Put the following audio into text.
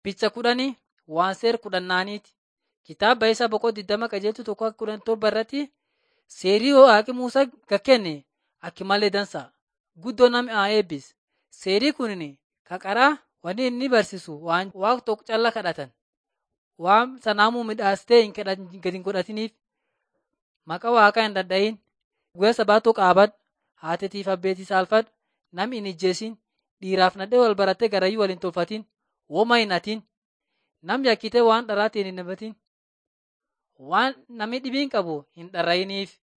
Picha kudhanii waan seer kudhannaaniiti. Kitaaba isaa boqoo digdama qajeeltu tokko kudhan torba irratti seerii waaqi Muusaa gakkenne akki malee dansa. Guddoo nama haa eebbis. Seerii kunin kaqaraa wanni inni barsiisu waan waaqa tokko calla kadhatan. Waan sanaamuu midhaastee hin gadi hin godhatiniif maqaa waaqaa hin dadhayin. Guyyaa sabaatoo qaabadhu. Haatitiif abbeetii saalfadhu. Namni hin ijjeesin. Dhiiraaf nadhee wal barattee garayyuu wal hin tolfatin. Woma hin hatin. Namni yakkitee waan dharaatiin hin himatin. Waan namni dhibiin qabu hin dharrayiniif.